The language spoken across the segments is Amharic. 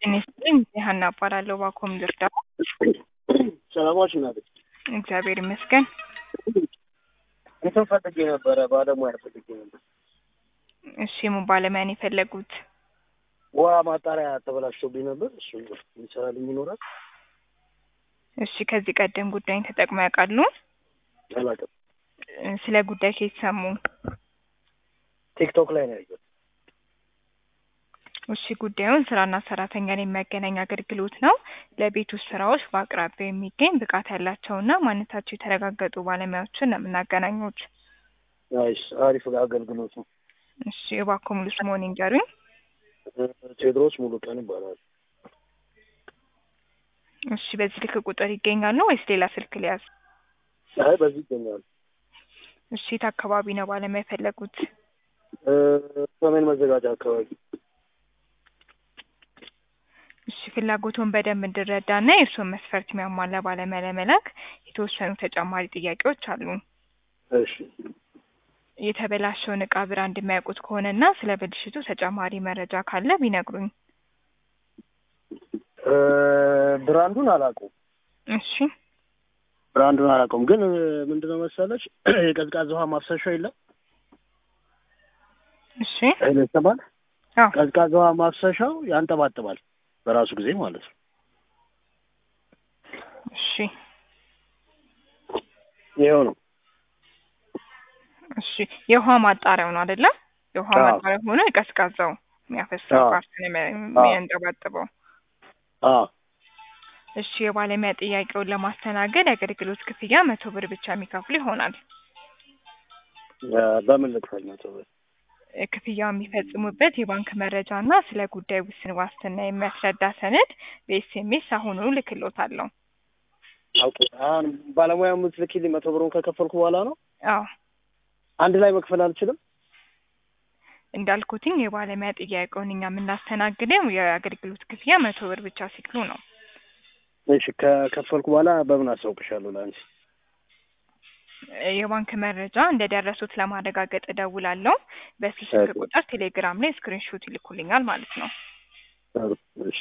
ጤና ይስጥልኝ ሀና እባላለሁ ባኮም ልርዳ ሰላማች ናት። እግዚአብሔር ይመስገን እንትን ፈልጌ ነበረ፣ ባለሙያ ፈልጌ ነበር። እሺ ምን ባለሙያ ነው የፈለጉት ውሃ ማጣሪያ ተበላሽቶብኝ ነበር። እሱ ይሰራልኝ ይኖራል። እሺ ከዚህ ቀደም ጉዳይን ተጠቅመው ያውቃሉ አላውቅም። እ ስለ ጉዳይ ከየት ሰሙ ቲክቶክ ላይ ነው ያየሁት። እሺ ጉዳዩን ስራና ሰራተኛን የሚያገናኝ አገልግሎት ነው። ለቤት ውስጥ ስራዎች በአቅራቢያው የሚገኝ ብቃት ያላቸውና ማንነታቸው የተረጋገጡ ባለሙያዎችን ነው የምናገናኙት። ናይስ፣ አሪፍ አገልግሎት ነው። እሺ እባክዎ ሙሉ ስምዎን ይንገሩኝ። ቴዎድሮስ ሙሉ ቀን ይባላል። እሺ በዚህ ስልክ ቁጥር ይገኛሉ ወይስ ሌላ ስልክ ሊያዝ? አይ በዚህ ይገኛል። እሺ የት አካባቢ ነው ባለሙያ የፈለጉት? እ ሰሜን መዘጋጃ አካባቢ እሺ ፍላጎቱን በደንብ እንድረዳና የእርስዎን መስፈርት የሚያሟላ ባለሙያ ለመላክ የተወሰኑ ተጨማሪ ጥያቄዎች አሉ። እሺ የተበላሸውን እቃ ብራንድ የሚያውቁት ከሆነና ስለ ብልሽቱ ተጨማሪ መረጃ ካለ ቢነግሩኝ። እ ብራንዱን አላውቀውም። እሺ ብራንዱን አላውቀውም፣ ግን ምንድነው መሰለች የቀዝቃዛ ውሃ ማፍሰሻ የለም እሺ ኃይለ ይሰማል። አዎ ቀዝቃዛ ውሃ ማፍሰሻው ያንጠባጥባል በራሱ ጊዜ ማለት ነው። እሺ ይኸው ነው። እሺ የውሃ ማጣሪያው ነው አይደለ? የውሃ አዎ። ማጣሪያ ሆኖ የቀዝቃዛው የሚያፈሰው አዎ። ፓርት ነው የሚያ- የሚያንጠባጥበው። አዎ እሺ የባለሙያ ጥያቄውን ለማስተናገድ የአገልግሎት ክፍያ መቶ ብር ብቻ የሚከፍሉ ይሆናል። እ በምን ልክፈል መቶ ብር? እ ክፍያው የሚፈጽሙበት የባንክ መረጃ እና ስለ ጉዳይ ውስን ዋስትና የሚያስረዳ ሰነድ በኤስኤምኤስ አሁኑ ልክሎታለሁ። ኦኬ አሁን ባለሙያ የምትልኪልኝ መቶ ብሩን ከከፈልኩ በኋላ ነው። አዎ አንድ ላይ መክፈል አልችልም። እንዳልኩትኝ የባለሙያ ጥያቄውን እኛ የምናስተናግደው የአገልግሎት ክፍያ መቶ ብር ብቻ ሲክሉ ነው። እሺ ከከፈልኩ በኋላ በምን አሳውቅሻለሁ ለአንቺ? እ የባንክ መረጃ እንደደረሱት ለማረጋገጥ እደውላለሁ። በዚህ ስልክ ኦኬ። ቁጥር ቴሌግራም ላይ ስክሪንሾት ይልኩልኛል ማለት ነው። ጥሩ፣ እሺ።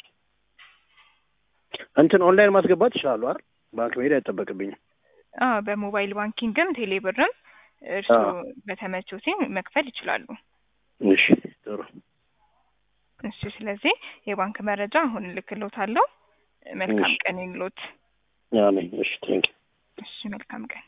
እንትን ኦንላይን ማስገባት ይችላሉ አይደል? ባንክ መሄድ አይጠበቅብኝም። አዎ በሞባይል ባንኪንግም ቴሌብርም እርስዎ አዎ። በተመቾትኝ መክፈል ይችላሉ። እሺ ጥሩ። እሺ ስለዚህ የባንክ መረጃ አሁን እልክልዎታለሁ። መልካም እሺ። ቀን ይሁንልዎት። አሜን። እሺ ቴንክ እሺ መልካም ቀን